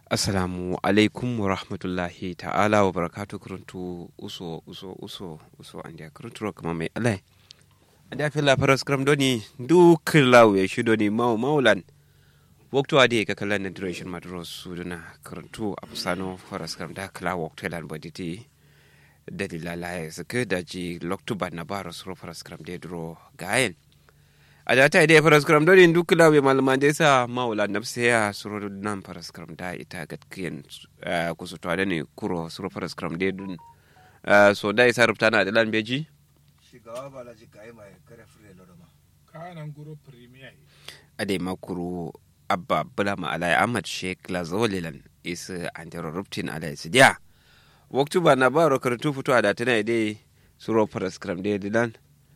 assalamu alaikum wa rahmatullahi ta'ala wa barakatu kuruntu uso uso uso uso an dia kuruntu kama mai alai an dia fila faras kram doni duk lawe shi doni mau maulan waktu ade ka kala na duration madros suduna kuruntu apsano faras kram da kala waktu lan boditi dalila la suke da ji loktuba na baros ro faras kram de duro gayen a da ta idai faras kram dole duk lawe malaman da yasa maula nafsi ya suro nan faras kram da ita gatkiyan kusu to ne kuro suro faras kram de dun so da isa rubta na dalan beji shigaba ba la ji kai mai kare fure lo ma kanan guro premier ade makuru abba bula ma alai ahmad sheikh lazolilan isa antero rubtin alai sidiya waktu ba na baro karatu fito a da tana idai suro faras kram de dilan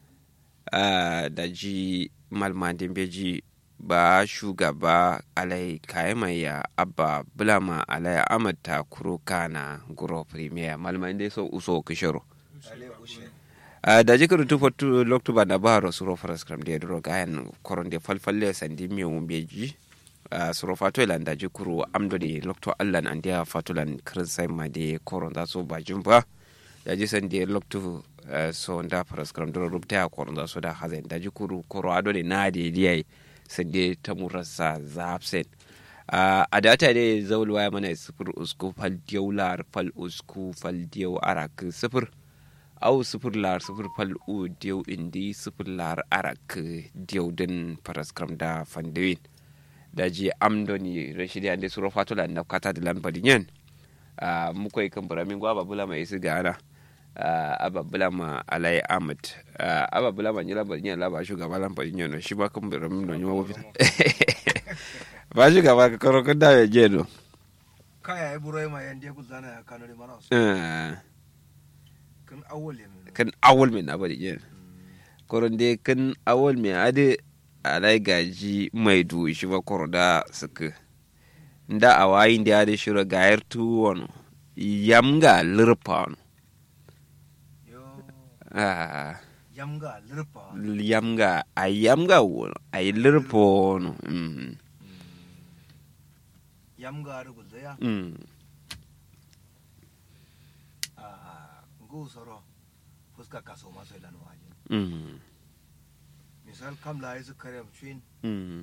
da ji malmadin beji ba shugaba alai kayamaya abba bulama alai ahmad ta kuro kana guro premier malmadin dai so uso kishiro ale ushe da ji kuru tufa tu loktu ba na ba ro suro faras kram de dro gayan koron de falfalle sandi mi um beji suro fato ilan da ji kuru amdo de loktu allan an dia fatulan krinsai ma de koron da so ba jumba da ji san de loktu so nda faras kram dro rubta koron da so da hazen da ji kuru koro ado de na de diyai sande ta murasa zapsen a data ne zaulwa ya mana sifir usku fal diyau lar fal usku fal diyau arak sifir au sifir lar sifir fal u diyau indi sifir lar arak diyau din paraskram da fandewin da ji amdoni rashidi ande suro fatula na kata da lambarin yan mukwai kan buramin gwaba bula mai isi gana ababula ma alai ahmad ababula ma nyila bari nyala ba shugaba lan bari nyono shi ba kan bari mun nyo wo fita ba shugaba ka karo kan da ya je no kaya ai burai ma yan dia kuzana ya kano mana su kan awole min kan awol min abadi je koron de kan awol min ade alai gaji mai du shi ba koro da suka nda awayin da ade shiro gayar tuwon yamga lirpa yo ah yamga lirpa yamga a yamga wono a yi lirpo no mm. yamga ru gulzaya mm. a ngu soro fuska kaso maso ilan waje mm. misal kam la isu kare mchin mm.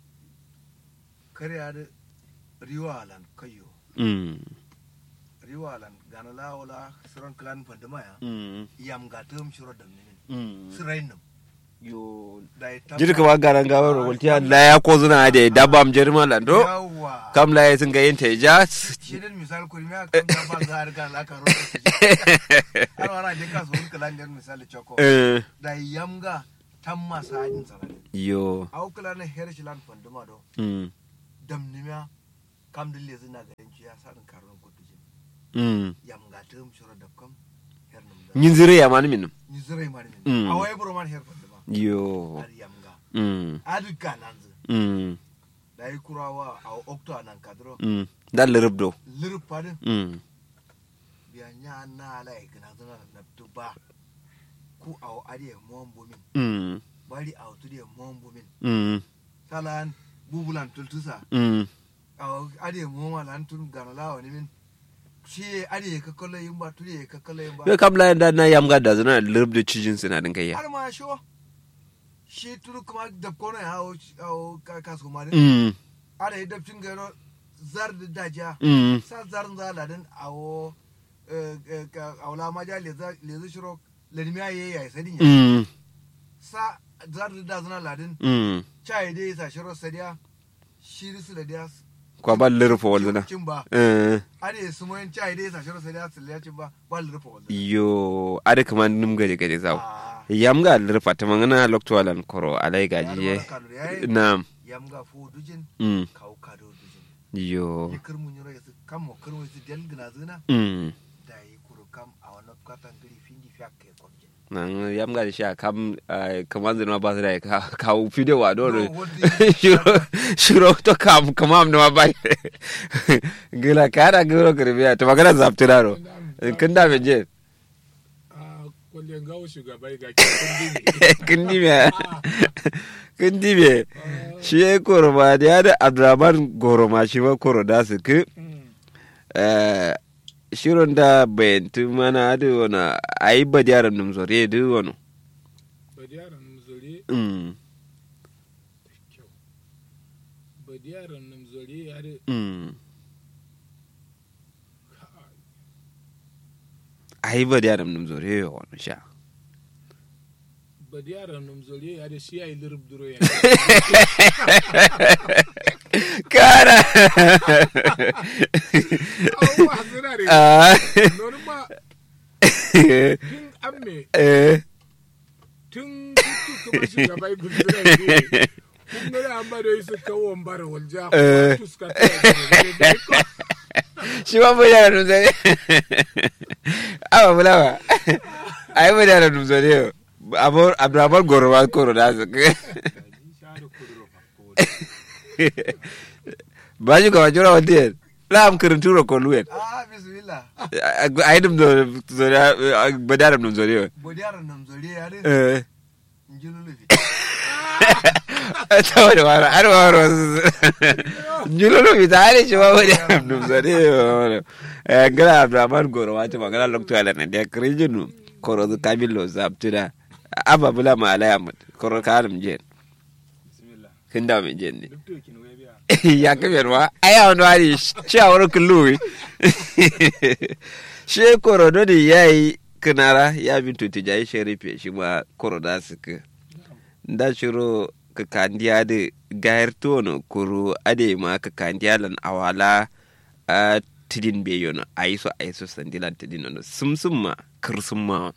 kare ad riwalan kayo mm. riwalan ganala wala siron klan pandama ya mm. yamga tum shiro damnin mm. sirainum yo da ita jirka wa garan gawar waltiya la ya ko zuna da dabam jirma lando yawa kam la ya sun ga yin teja shirin misal kuri me kan da ba za a riga la ka roƙa har wara je ka so kala ne misal choko Eh, da yamga tan masa ajin sarari yo au kala na her shilan fanduma do mm. dam nimya kam dille zina garin ciya sarin karon kutujin mm. yamga tum shiro da kam her num da yin zire ya mani minum ni zure mani Mm. min awai bro man her fanduma yo har yamga mm. adu kananzu mm. da yi kurawa a okto anan kadro mm. dan lirabdo lirpadin mm. biya nya na ala ikna zuna na tuba ku aw ade mon bumin mm. bari aw tude mon bumin mm. salan bubulan tultusa mm. aw ade mon walan tun ganala wani min shi ade ka kallo yin ba tude ka kallo yin ba yo kam la da na yam ga da zuna lirabdo cijin suna din kai ya har ma sho shi turu kuma da kono ya aw aw ka kasu ma din mm. ade da cin garo zar da daja mm. sa zarin zaladin awo awla ma ja lezi shiro ladimiya ye ya sadin ya mm. sa zarin da zana ladin mm. chai dai sa shiro sadiya shiri su ladiya kwa ba lirfo wal zuna cin ba eh. ade su moyin chai dai sa shiro sadiya su ladiya cin ba ba lirfa wanda yo ada kaman num gade gade zaw Ah, yam ga lirfa ta mangana loktualan koro alai ya gaji ye rubuta kanu yayi nam yamga fu dujin mm. kaw kado dujin yo ye kirmun yoro yasu kam mo kirmun yasu del gina zina mm. da yi kuru kam a wannan katan gari findi fiya ke kwamjin nan yam ga shi kam kaman zina ba su da ka ka video wa do No, what do you- shiro shiro to kam kamam no ba gila kara guro kirbiya to magana zaptiraro kin da me je a kwallon gawo shugaba ga kyan kin di me kin di me shi ya koroma da ya da abdurrahman goroma shi ma koro da su ki eh, shirin da bayantu mana da wani a yi ba yaran num zore da wani badiyaran nam zore Mm, kyau badiyaran nam zore ya da mm. a yi ba yaran num zore wani sha badiyaran nam zore ya da shi ya yi lirib duro ya kara abubuwa suna da Ah, nonu ma tun amme eh, tun tutu kuma shugabai gudura ne kun gani an bada yi su kawo bara walja Eh. kuma tuska ta yi da ko shi ma bai yaran num zore awa bulawa a yi ba yaran num zore yau abdurrahman goroba koro da su share kuduro fa ko baju ka wajura wadien lam kirin turo ko luet ah bismillah aidum do zori badaram dum zori bodiyar nam zore ya de eh njululu fi tawde wara ar waro julolo mi tare ci wa badaram dum zori eh gara abdurrahman goro wati magana lokto ala ne de krijinu koro du kabillo zabtuda aba bula ma ala yamut koro kanum jen bismillah kinda mi jen ni duk to kin wai biya ya kamar ma aya wani wani ci a wurin kulluwi shi korodo da ya yi kinara ya bin tuti jayi sharife shi ma koroda su ka da shiro ka kandiya da gayar tono kuro ade ma ka kandiya lan awala a tidin be yono a yi so a yi so sandilan tidin yono sum sum ma kir sum ma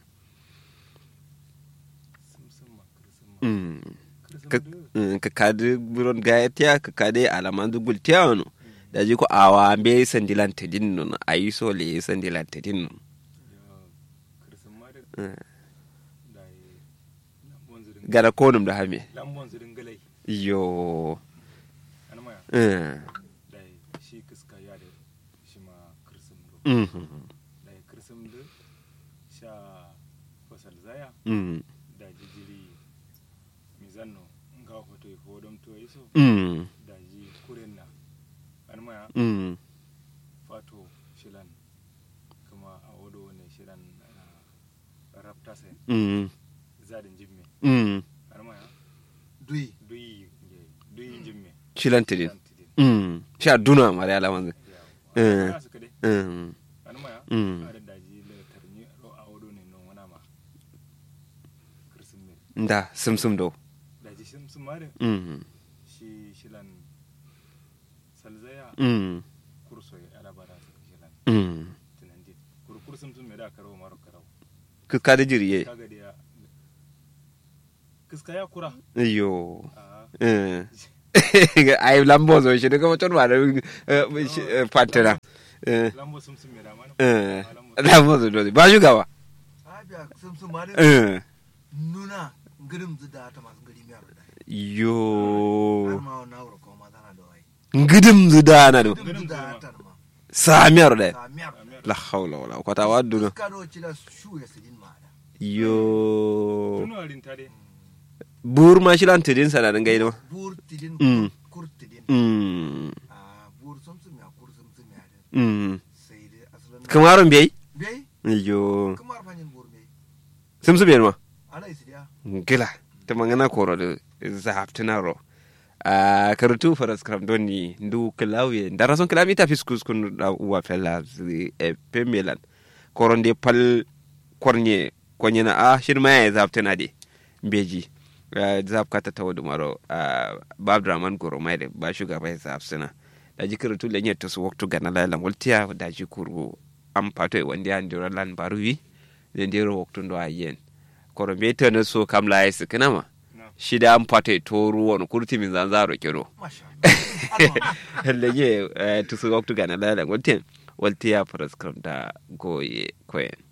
sum sum ma kursum ma Mm. kursum ka do mm, ka kadi buron gaya tiya ka kadi alaman dugul tiya wano da ji ko awa be sandilan tidin nun a yi so le sandilan tidin nun yo kursum ma da Mm. da yi lambon zirin gara konum da hame lambon zirin galai yo an maya mm, da yi shi kiska ya da shi ma kursum do mhm, da yi kursum do sha fasal zaya mm, da jijiri mizanno nga hoto e hodom to e so mm, da ji kuren na an maya mm, fato shilan kuma a wado ne shilan rapta sai mm, zadin jimme mm. an maya duyi duyi duyi jimme shilan tidin Shilan tidin. Mm, sha duna mara ya lawan Yawa. Eh. Ana suka dai mm, an maya Mm. ada daji le tarni ro a wado ne non wana ma kirsin ne da sum sum do daji sim sim mare mm, shi shilan salzaya mm, kurso ya ala bara suka shilan mm. tunandi kurkur sim sim me da karo maro karo ka kadi jiriye kaga da ya kiska ya kura yo a eh. ai lambo zo shi daga mutum ba da fantana eh, lambo sim sim me da mana eh, lambo lambo zo do ba shugaba abiya sum sum ma de eh. nuna ngirim zuda ta masu gari miyar da har yo ma na wuro ko ma tana da wai ngidim zudana do ngirim zuda ta ma samiyar da ta miyar la hawla wala kwata waddu ka do ci da shu ya sidin ma da yo tuno rin tare bur ma shilan tidin sana dan gaido bur tidin Mm. kur tidin mm a bur sum sum ya kur sum sum ya da mm sai dai asalin kamaron biyai bai yo kamar fanyin bur bai sum sum ma ana isidiya gila ta mangana koro da zahaftina ro a karatu faras kram doni ndu klawe ndara son klami ta fiskus kun da uwa fella e pemelan koronde pal kornye konye na a shirma ya zaftina de beji zaf kata ta wadu maro bab draman goro mai da ba shugaba ya zaftina da ji karatu lenye to su waktu gana la lan waltiya da ji kuru am pato e wandi an dira lan baruwi de ndiro waktu ndo ayen koro be tana so kam la yi sikina ma na shida an fata to ruwan kurti min zanzaro kiro masha Allah lege tusu waktu gana la lan waltiya waltiya faras kram da goye koyen